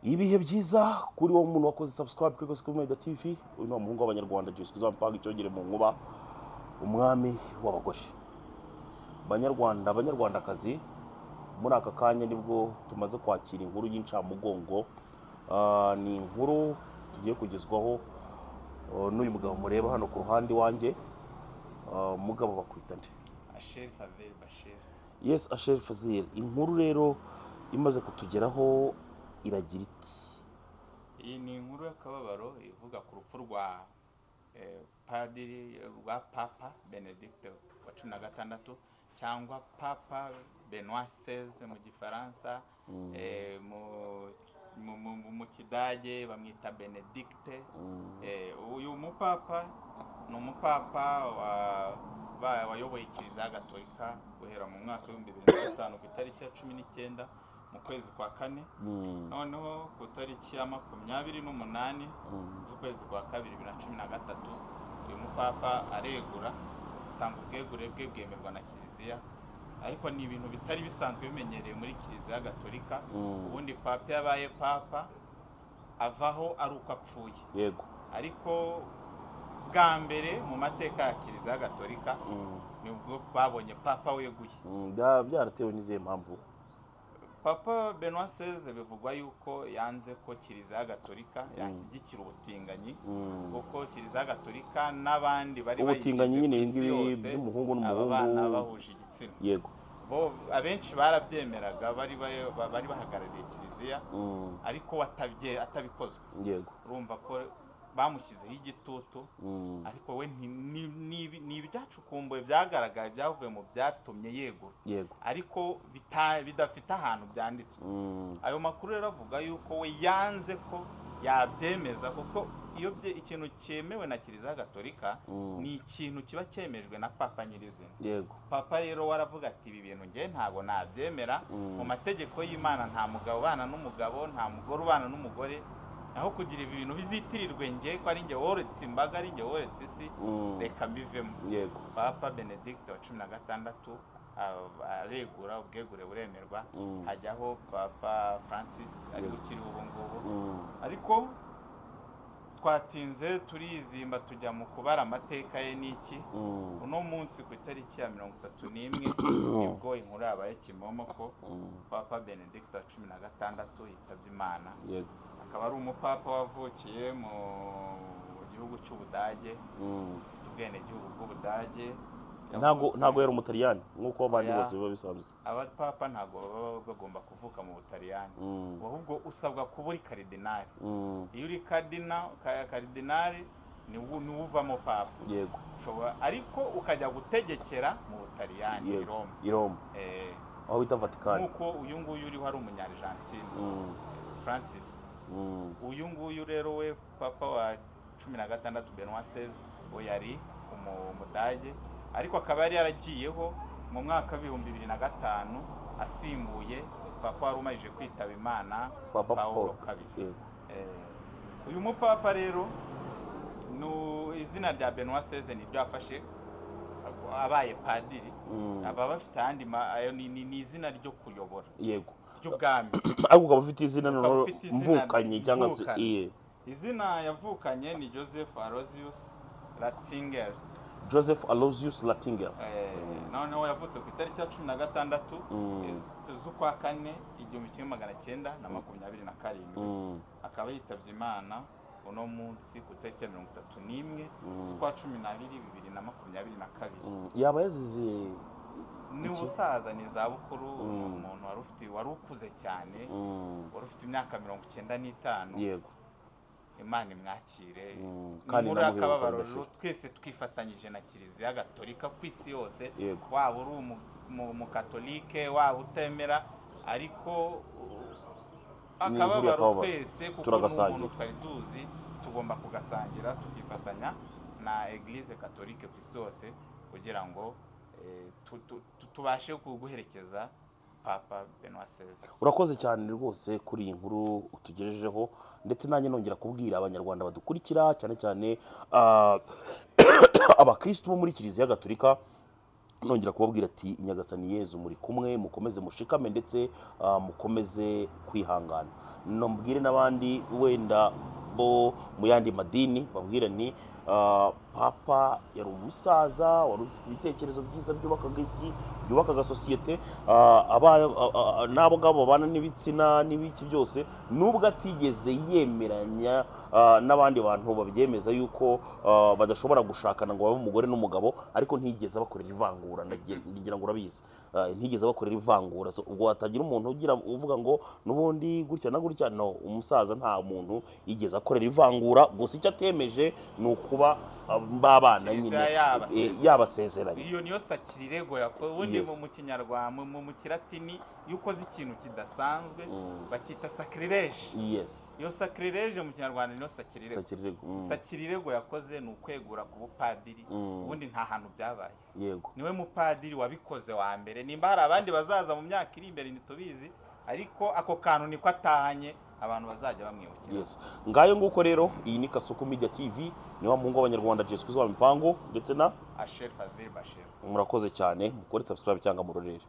ibihe byiza kuri wowe umuntu wakoze sabusikarayibu kuri gosikirumedi tivi uyu ni umuhungu w'abanyarwanda jisike uzamupanga icyongere mu nkuba umwami w'abagore banyarwanda banyarwandakazi muri aka kanya nibwo tumaze kwakira inkuru y'incamugongo Ah, ni inkuru tugiye kugezwaho ah, n'uyu mugabo mureba hano ku ruhande iwanjye Ah, mugabo bakwita nde Asheri Faveli Bashir yes asheri fazil inkuru rero imaze kutugeraho iragira iti iyi ni inkuru y'akababaro ivuga ku rupfu rwa eh, padiri rwa papa benedicte wa cumi na gatandatu cyangwa papa benoit seize mu gifaransa eh, mu- mu- mu- mu- mu kidage bamwita benedicte Eh, uyu mupapa ni umupapa wa- ba- wayoboye kiliziya gatolika guhera mu mwaka w'ibihumbi bibiri na gatanu ku itariki ya cumi n'icyenda mu kwezi kwa kane noneho ku itariki ya makumyabiri n'umunani z'ukwezi kwa kabiri bibiri na cumi na gatatu uyu mupapa aregura atanga ubwegure bwe bwemerwa na kiliziya ariko ni ibintu bitari bisanzwe bimenyerewe muri kiliziya gatolika ubundi papa iyo abaye papa avaho ari uko apfuye yego ariko bwa mbere mu mateka ya kiliziya gatolika Mm, nibwo babonye papa weguye mm, bya- byaratewe n'izihe mpamvu papa benoit seize bivugwa yuko yanze ko kiliziya gatolika yashyigikira ubutinganyi Mm. kuko kiliziya gatolika n'abandi bari Ubutinganyi nyine bayigize ku ibi isi ngibi yose, by'umuhungu aba n'umuhungu. bana bahuje igitsina yego bo abenshi barabyemeraga bari ba- ba- bari bahagarariye kiliziya Mm, ariko atabye- atabikozwe yego urumva ko bamushyizeho igitutu Mm, ariko we nti- ni- ni- ni ibyacukumbuye byagaragaye byavuye mu byatumye yegura yego ariko bita- bidafite ahantu byanditswe Mm, ayo makuru rero avuga yuko we yanze ko yabyemeza kuko iyo bye- ikintu cyemewe na kiliziya gatolika Mm. ni ikintu kiba cyemejwe na papa nyirizina yego papa rero waravuga ati ibi bintu ngewe ntabwo nabyemera Mm. mu mategeko y'imana nta mugabo ubana n'umugabo nta mugore ubana n'umugore naho kugira ibi bintu bizitirirwe ngewe ko ari ngewe woretse imbaga ari ngewe woretse isi Mm. reka mbivemo yego papa benedicte wa cumi na gatandatu a- aregura ubwegure buremerwa Mm. hajyaho papa francis ari Yego. ukiriho ubu ngubu Mm, ariko twatinze turizimba tujya mu kubara amateka ye n'iki mm, uno munsi ku itariki ya mirongo itatu n'imwe nibwo inkuru yabaye kimomo ko papa benedicte wa cumi na gatandatu yitabye imana yego akaba ari umupapa wavukiye mu gihugu cy'ubudage Mm. ufite ubwenegihugu bw'ubudage ntago yavutse- ntago yari umutaliyani nk'uko abandi Oya. bose biba bisanzwe abapapa ntabwo baba bagomba kuvuka mu butaliyani Mm. ahubwo usabwa kuba uri karidinari Mm, iyo uri kadina ka- karidinari ni wo- ni wo uvamo papa yego ushobora ariko ukajya gutegekera mu butaliyani i yego Roma. i roma Eh, aho bita vatikani nk'uko uyu nguyu uriho ari umunyarijantine Mm, francis mm, uyu nguyu rero we papa wa cumi na gatandatu benoit seize we yari umu- umudage ariko akaba yari yaragiyeho mu mwaka w'ibihumbi bibiri na gatanu asimbuye papa wari umarije kwitaba imana papa Pawulo paul kabiri yego Eh, uyu mupapa rero nu- izina rya benoit seize niryo yafashe abaye padiri Mm, aba bafite ahandi ma- ayo ni ni- ni izina ryo kuyobora yego ry'ubwami ariko ukaba ufite izina Ukaba noneho ufite izina mvukanye cyangwa se mvukanye. iye izina yavukanye ni joseph arosius ratzinger joseph alozius latinger Eh, noneho yavutse ku itariki ya cumi na gatandatu Mm. eh, z'ukwa kane igihumbi kimwe magana cyenda na makumyabiri na karindwi Mm, akaba yitabye imana uno munsi ku itariki ya mirongo itatu n'imwe z'ukwa cumi n'abiri bibiri na makumyabiri na kabiri mm. yaba yazize ni ubusaza ni izabukuru ni umuntu wari ufite wari ukuze cyane Mm, wari ufite imyaka mirongo icyenda n'itanu yego imana imwakire Mm, Ni kandi muri inamuhe akababaro ubukana rero twese twifatanyije na kiliziya gatolika ku isi yose Yego. waba uri umu- mu- umukatolike waba utemera ariko uh, akababaro akababaro. twese kuko ni Turagasangira. umuntu twari tuzi tugomba kugasangira tukifatanya na eglise katolike ku isi yose kugira ngo eh, tu- tu- tu- tubashe guherekeza papa benoit seize urakoze cyane rwose kuri iyi nkuru utugejejeho ndetse nanjye nongera kubwira abanyarwanda badukurikira cyane cyane ah, abakirisitu bo muri kiliziya gatolika nongera kubabwira ati ni yezu muri kumwe mukomeze mushikame ndetse ah, mukomeze kwihangana nambwire n'abandi wenda bo mu yandi madini babwira ni ah, papa yari umusaza wari ufite ibitekerezo byiza byubakaga isi byubakaga sosiyete ah, aba- ah, ah, n'abo ngabo babana n'ibitsina n'ibiki byose nubwo atigeze yemeranya ah, n'abandi bantu babyemeza yuko ah, badashobora gushakana ngo babe umugore n'umugabo ariko ntigeze abakorera ivangura ndagira ndagira ngo urabizi Ah, ntigeze abakorera ivangura So, ubwo hatagira umuntu ugira uvuga ngo n'ubundi gutya na gutya no umusaza nta muntu yigeze akorera ivangura gusa icyo atemeje ni ukuba ah, babana Cyiza nyine yabasezeranye. eh, yabasezeranye iyo niyo sakirirego yakoze ubundi Yes. mu- mu kinyarwanda mu- mu kiratini iyo ukoze ikintu kidasanzwe bakita sakirireje yes iyo sakirireje mu kinyarwanda niyo sakirirego sakirirego Mm, sakirirego yakoze ni ukwegura ku bupadiri ubundi nta hantu byabaye yego niwe mupadiri wabikoze wa mbere nimba hari abandi bazaza mu myaka iri imbere ntitubizi ariko ako kantu niko atahanye abantu bazajya bamwibukira yes ngayo nguko rero iyi ni kasuku media tv ni wa muhungu w'abanyarwanda jesu kuzaba mipango ndetse na asheri fazil bashir murakoze cyane mukore subscribe cyangwa murorere